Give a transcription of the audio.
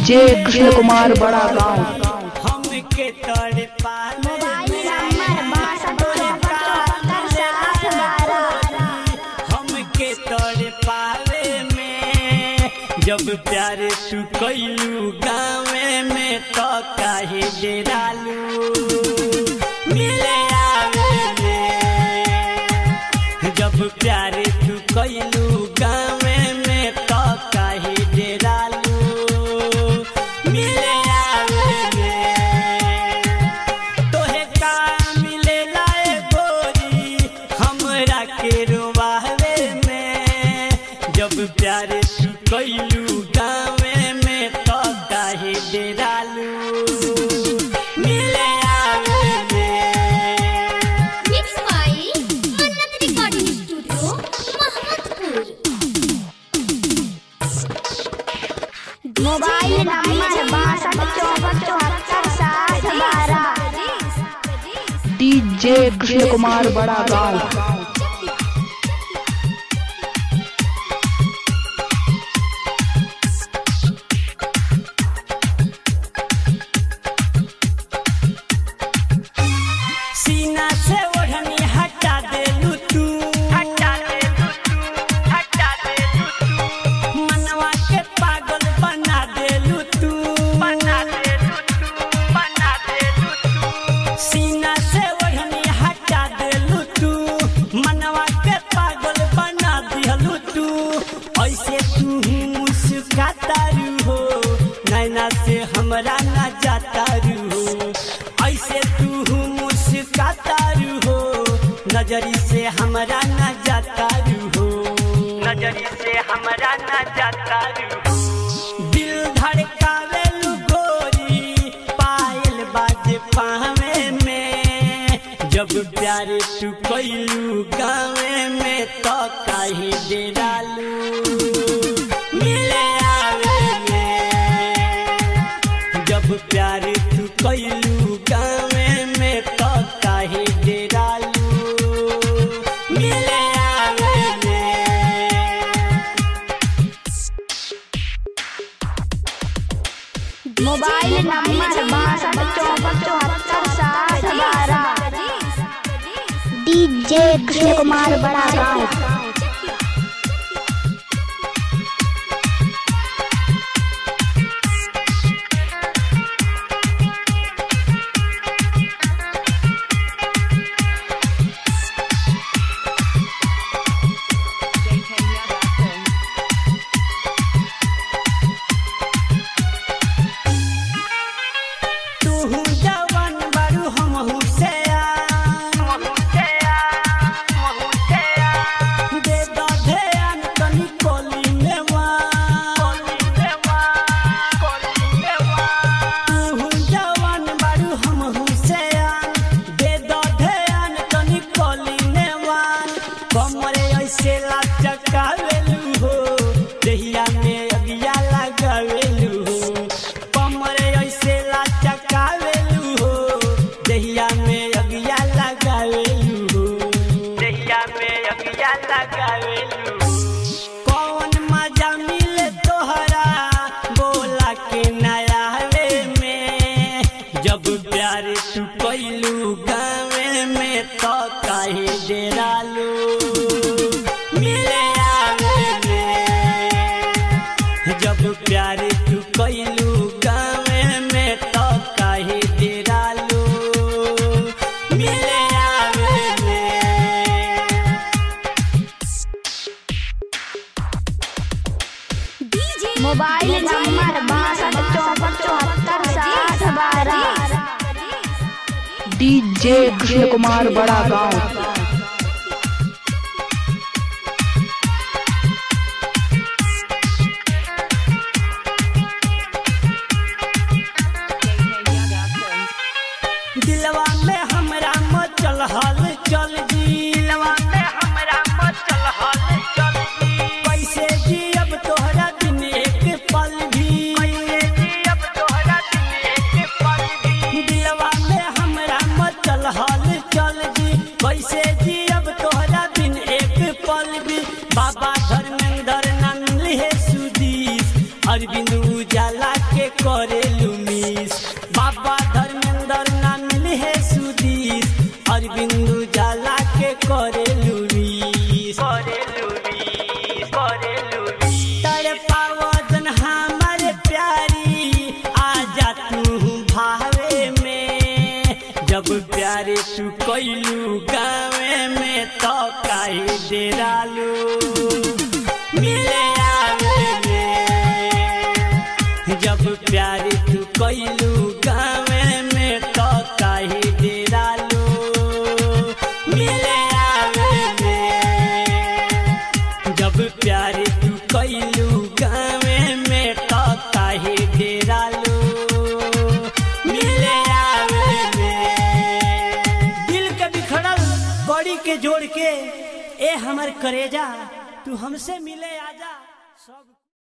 DJ Krishna Kumar बड़ा गांव हमके तोड़ पाले मोबाइल नंबर बासठ चौहत्तर साठ बारह हमके तोड़ पाले में जब प्यार तू कैलू गाँवे में तो काहे डेरालू मिले आवे में जब प्यार तू कैलू गाँवे में तो काहे डेरालू मिले आवे में तोहे का मिलेला ए गोरी हमरा के रोवावे में जब प्यार तू कैलू गाँवे में तो काहे डेरालू मिले आवे में mix by Mannat recording studio Mohammadpur mobile number बासठ चौहत्तर चौहत्तर साठ बारह डीजे कृष्ण कुमार बड़ा गांव सीना से ओढ़नी हटा देलू तू हटा देलू तू हटा देलू तू मनवा के पागल बना देलू तू बना देलू तू बना देलू तू सीना से ओढ़नी हटा देलू तू मनवा के पागल बना दिहलू तू ऐसे तू मुस्काता रू हो नैना से हमरा ना जाता रू हो ऐसे तू मुस्काता रू हो नजरी से हमरा ना जाता रू हो नजरी से हमरा ना जाता रू हो दिल धड़कावे लू गोरी पायल बाजे पावे में जब प्यार तू कैलू गावे में तो काहे डेरालू मिले आवे में जब प्यार तू कैलू गावे में तो काहे डेरालू मिले आवे में मोबाइल नंबर बासठ चौहत्तर चौहत्तर साठ बारह डीजे कृष्ण कुमार बड़ा गाँव तू जवान बारू हम हुसैन दे दो ध्यान तनी कोली में तू जवान बारू हम हुसैन दे दो ध्यान तनी कोली में कमरे ऐसे लचकावेलू हो देहिया में अगिया लगावेलू हो कमरे ऐसे लचकावेलू हो देहिया में अगिया लगावेलू हो देहिया में अगिया लगावेलू कौन मजा मिले तोहरा बोला के नयावे में जब प्यार तू कैलू गावे में तो काहे डेरालू मिले आवे में जब प्यार तू कैलू गावे में तो काहे डेरालू मिले आवे में मोबाइल नंबर बासठ चौहत्तर चौहत्तर साठ बारह डीजे कृष्ण कुमार बड़ा गांव दिलवा में हमरा मचल हल चल जी दिलवा में हमरा मचल हल चल जी कैसे जियब तोहरा दिन एक पल भी कैसे जियब तोहरा दिन एक पल भी दिलवा में हमरा मचल हल चल जी कैसे जियब तोहरा दिन एक पल भी बाबा धर्मेंद्र नंद है सुदीस अरविंद उजाला के करेलू मिस बाबा धर्मेंद्र ना मिली है सुदीस अरविंदु जाला के करेलू मिस करेलू मिस करेलू तर पावजन हमारे प्यारी आजा तू भावे में जब प्यारे तू कैलू गावे में तो काहे डेरालू मिले आवे में जब प्यारे तू कैलू गावे में तो काहे डेरालू मिले आवे में जब प्यारे तू कैलू गावे में तो काहे डेरालू मिले आवे में दिल के बिखड़ल बॉडी के जोड़ के ए हमर करेजा तू हमसे मिले आजा सब